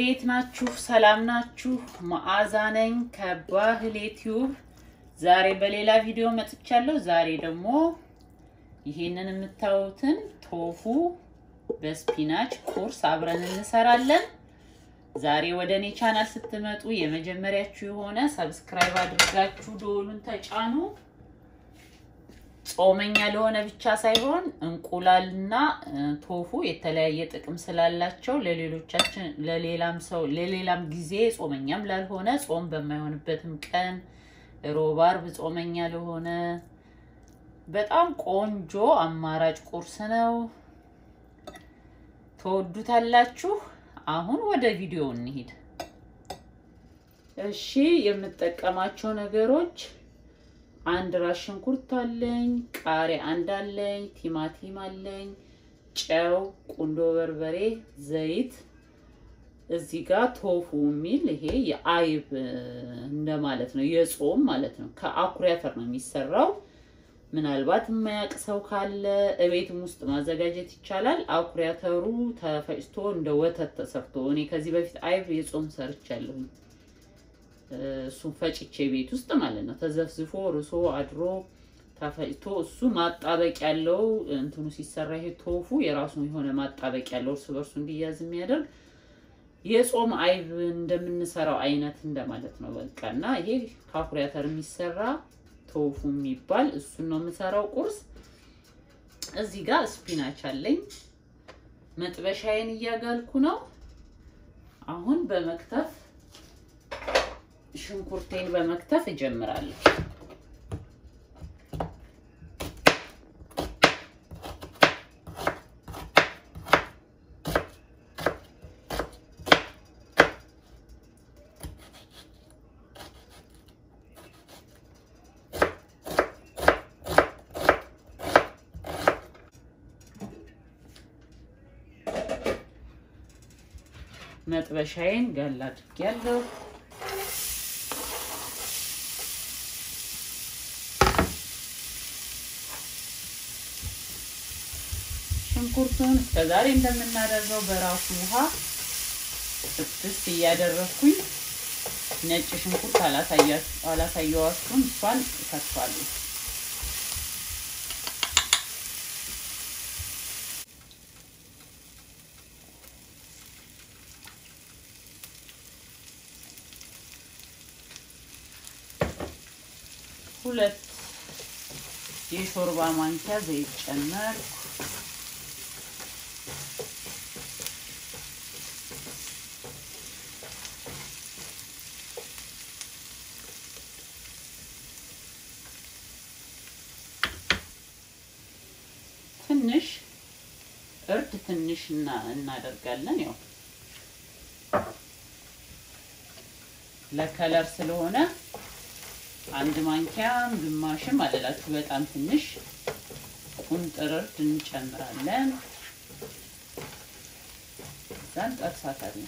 እንዴት ናችሁ? ሰላም ናችሁ? መዓዛ ነኝ ከባህሌ ቲዩብ። ዛሬ በሌላ ቪዲዮ መጥቻለሁ። ዛሬ ደግሞ ይሄንን የምታዩትን ቶፉ በስፒናች ቁርስ አብረን እንሰራለን። ዛሬ ወደ እኔ ቻናል ስትመጡ የመጀመሪያችሁ የሆነ ሰብስክራይብ አድርጋችሁ ደወሉን ተጫኑ። ጾመኛ ለሆነ ብቻ ሳይሆን እንቁላልና ቶፉ የተለያየ ጥቅም ስላላቸው ለሌሎቻችን ለሌላም ሰው ለሌላም ጊዜ ጾመኛም ላልሆነ ጾም በማይሆንበትም ቀን ሮብ፣ አርብ ጾመኛ ለሆነ በጣም ቆንጆ አማራጭ ቁርስ ነው። ተወዱታላችሁ። አሁን ወደ ቪዲዮ እንሂድ። እሺ የምጠቀማቸው ነገሮች አንድ ራስ ሽንኩርት አለኝ፣ ቃሪያ አንድ አለኝ፣ ቲማቲም አለኝ፣ ጨው፣ ቁንዶ በርበሬ፣ ዘይት። እዚህ ጋር ቶፉ የሚል ይሄ የአይብ እንደማለት ነው፣ የጾም ማለት ነው። ከአኩሪ አተር ነው የሚሰራው። ምናልባት የማያውቅ ሰው ካለ እቤትም ውስጥ ማዘጋጀት ይቻላል። አኩሪ አተሩ ተፈጭቶ እንደ ወተት ተሰርቶ እኔ ከዚህ በፊት አይብ የጾም ሰርቻለሁኝ። እሱን ፈጭቼ ቤት ውስጥ ማለት ነው። ተዘፍዝፎ ርሶ አድሮ ተፈጭቶ እሱ ማጣበቅ ያለው እንትኑ ሲሰራ ይሄ ቶፉ የራሱ የሆነ ማጣበቅ ያለው እርስ በርሱ እንዲያዝ የሚያደርግ የጾም አይብ እንደምንሰራው አይነት እንደማለት ነው። በቃ እና ይሄ ከአኩሪ አተር የሚሰራ ቶፉ የሚባል እሱን ነው የምሰራው ቁርስ። እዚህ ጋር ስፒናች አለኝ። መጥበሻዬን እያጋልኩ ነው አሁን በመክተፍ ሽንኩርቴን በመክተፍ እጀምራለሁ። መጥበሻዬን ጋል አድርጌያለሁ። ሽንኩርቱን እስከዛሬ እንደምናደርገው በራሱ ውሃ ስድስት እያደረግኩኝ ነጭ ሽንኩርት አላሳየዋችሁም። እሷን እከትፋለሁ። ሁለት የሾርባ ማንኪያ ዘይት ጨመር ትንሽ እርድ ትንሽ እናደርጋለን። ያው ለከለር ስለሆነ አንድ ማንኪያም ግማሽም አለላችሁ። በጣም ትንሽ ቁንጥር እርድ እንጨምራለን። እዛን ጠብሳታለን።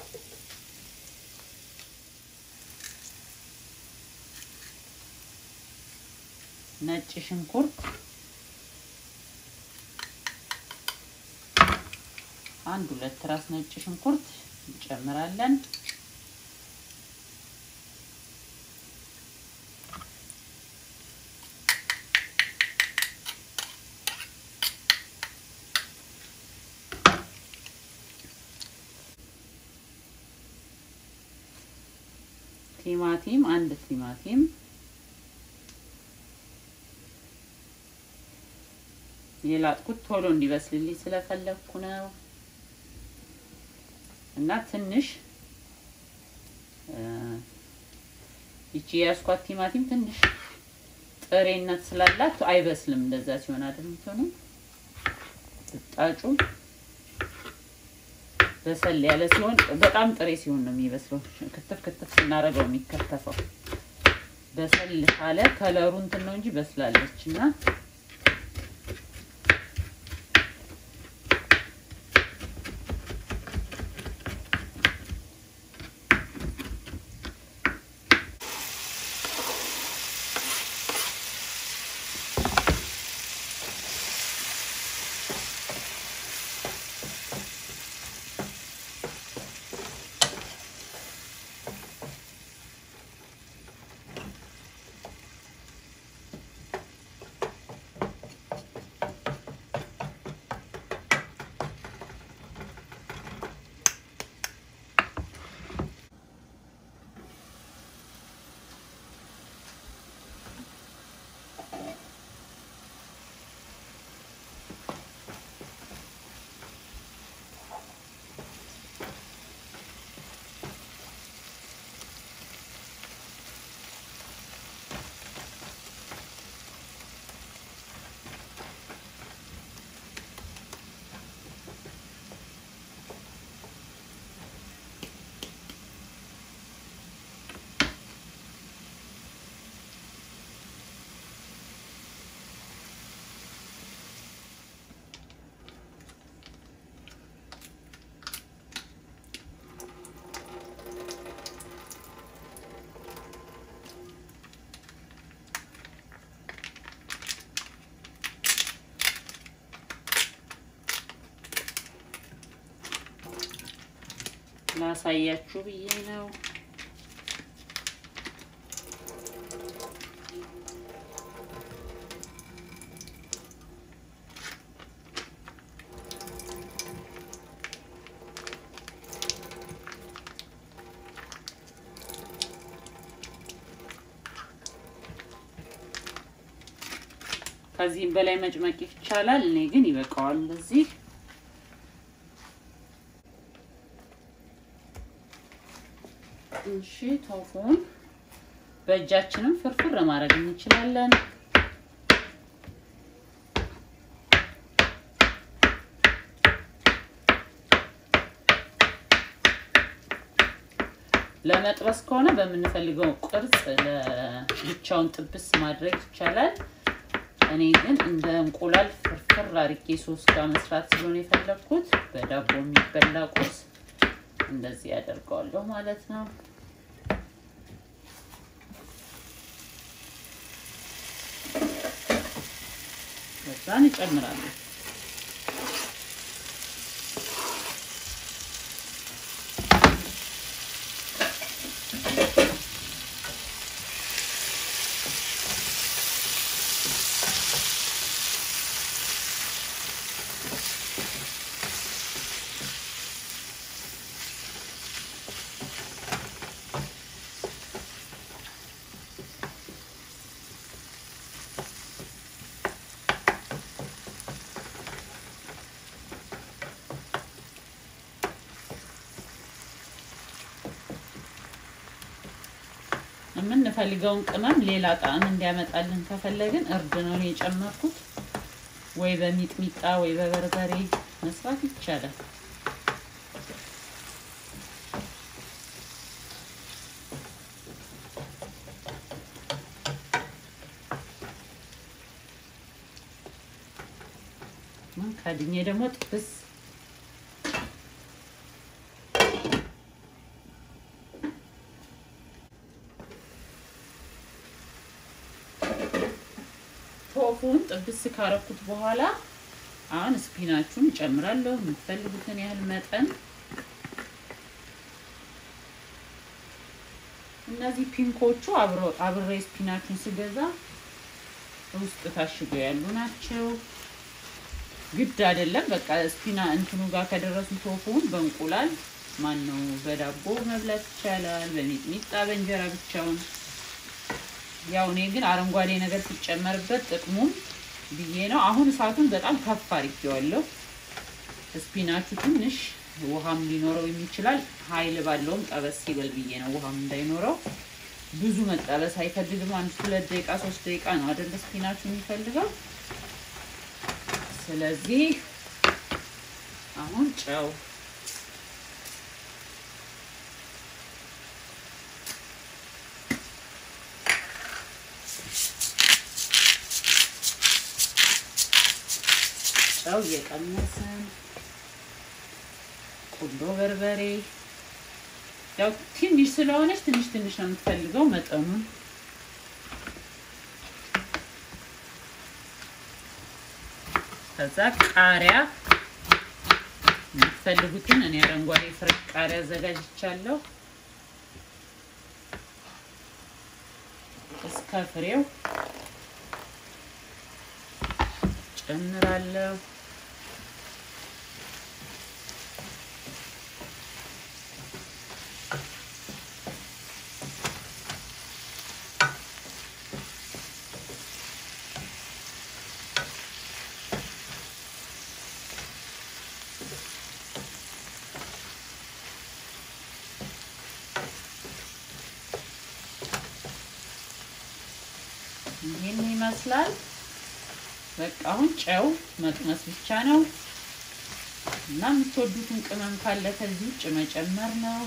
ነጭ ሽንኩርት አንድ ሁለት ራስ ነጭ ሽንኩርት እንጨምራለን። ቲማቲም አንድ ቲማቲም የላጥኩት ቶሎ እንዲበስልልኝ ስለፈለግኩ ነው። እና ትንሽ ይቺ የያዝኳት ቲማቲም ትንሽ ጥሬነት ስላላት አይበስልም። እንደዛ ሲሆን አይደል የምትሆነው። ብጣጩ በሰል ያለ ሲሆን በጣም ጥሬ ሲሆን ነው የሚበስለው። ክትፍ ክትፍ ስናደርገው የሚከተፈው በሰል ካለ ከለሩ እንትን ነው እንጂ በስላለች እና ላሳያችሁ ብዬ ነው። ከዚህም በላይ መጭመቅ ይቻላል። እኔ ግን ይበቃዋል እንደዚህ። እሺ ቶፉን በእጃችንም ፍርፍር ማድረግ እንችላለን። ለመጥበስ ከሆነ በምንፈልገው ቅርጽ ለብቻውን ጥብስ ማድረግ ይቻላል። እኔ ግን እንደ እንቁላል ፍርፍር አድርጌ ሶስት ጋር መስራት ስለሆነ የፈለግኩት በዳቦ የሚበላ ቁርስ እንደዚህ ያደርገዋለሁ ማለት ነው። ከዛን እጨምራለሁ። የምንፈልገውን ቅመም ሌላ ጣዕም እንዲያመጣልን ከፈለግን እርድ ነው የጨመርኩት። ወይ በሚጥሚጣ ወይ በበርበሬ መስራት ይቻላል። ከድኜ ደግሞ ጥብስ ቶፉን ጥብስ ካረኩት በኋላ አሁን ስፒናቹን እጨምራለሁ የምትፈልጉትን ያህል መጠን። እነዚህ ፒንኮቹ አብሬ ስፒናቹን ስገዛ ውስጥ ታሽገው ያሉ ናቸው። ግድ አይደለም። በቃ ስፒና እንትኑ ጋር ከደረሱ ቶፉን በእንቁላል ማን ነው በዳቦ መብላት ይቻላል፣ በሚጥሚጣ በእንጀራ ብቻውን ያው እኔ ግን አረንጓዴ ነገር ሲጨመርበት ጥቅሙም ብዬ ነው። አሁን እሳቱን በጣም ከፍ አድርጌዋለሁ። ስፒናቹ ትንሽ ውሃም ሊኖረው የሚችላል። ኃይል ባለውም ጠበስ ይበል ብዬ ነው፣ ውሃም እንዳይኖረው። ብዙ መጠበስ አይፈልግም። አንድ ሁለት ደቂቃ ሶስት ደቂቃ ነው አይደል ስፒናቹ የሚፈልገው። ስለዚህ አሁን ጨው ጨው እየቀነስን ቁንዶ በርበሬ ያው ትንሽ ስለሆነች ትንሽ ትንሽ ነው የምትፈልገው መጠኑን ከዛ ቃሪያ የምትፈልጉትን እኔ አረንጓዴ ፍሬሽ ቃሪያ አዘጋጅቻለሁ እስከ ፍሬው ጨምራለሁ። ይህን ይመስላል። በቃ አሁን ጨው መቅመስ ብቻ ነው እና የምትወዱትን ቅመም ካለ ከዚህ ውጭ መጨመር ነው።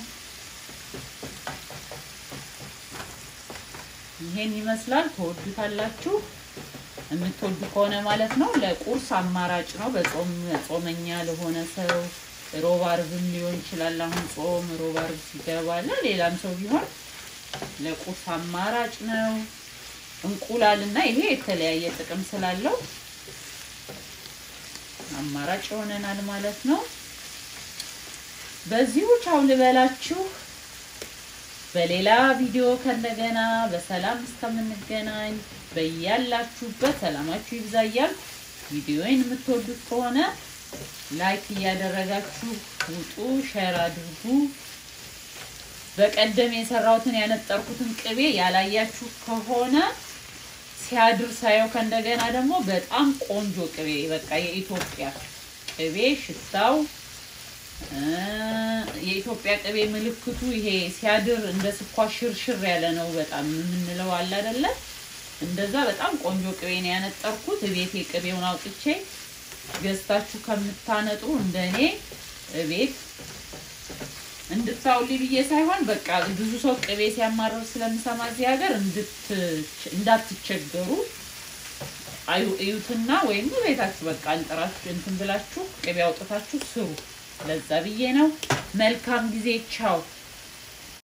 ይሄን ይመስላል። ትወዱታላችሁ የምትወዱ ከሆነ ማለት ነው። ለቁርስ አማራጭ ነው። በጾም ጾመኛ ለሆነ ሰው ሮብ አርብም ሊሆን ይችላል። አሁን ጾም ሮብ አርብ ሲገባ ለሌላም ሰው ቢሆን ለቁርስ አማራጭ ነው። እንቁላል እና ይሄ የተለያየ ጥቅም ስላለው አማራጭ ይሆነናል ማለት ነው። በዚሁ ቻው ልበላችሁ። በሌላ ቪዲዮ ከእንደገና በሰላም እስከምንገናኝ በያላችሁበት ሰላማችሁ ይብዛ እያልኩ ቪዲዮዬን የምትወዱት ከሆነ ላይክ እያደረጋችሁ ውጡ፣ ሼር አድርጉ። በቀደም የሰራሁትን ያነጠርኩትን ቅቤ ያላያችሁ ከሆነ ሲያድር ሳየው ከእንደገና ደግሞ በጣም ቆንጆ ቅቤ በቃ የኢትዮጵያ ቅቤ ሽታው የኢትዮጵያ ቅቤ ምልክቱ ይሄ ሲያድር እንደ ስኳር ሽርሽር ያለ ነው። በጣም የምንለው አለ አይደለ? እንደዛ በጣም ቆንጆ ቅቤ ነው ያነጠርኩት። ቤቴ ቅቤውን አውጥቼ ገዝታችሁ ከምታነጡ እንደኔ ቤት እንድታውሊ ብዬ ሳይሆን በቃ ብዙ ሰው ቅቤ ሲያማረር ስለምሰማ እዚህ ሀገር እንዳትቸገሩ አዩ እዩትና ወይም ቤታችሁ በቃ አንጥራችሁ እንትን ብላችሁ ቅቤ አውጥታችሁ ስሩ። ለዛ ብዬ ነው። መልካም ጊዜ። ቻው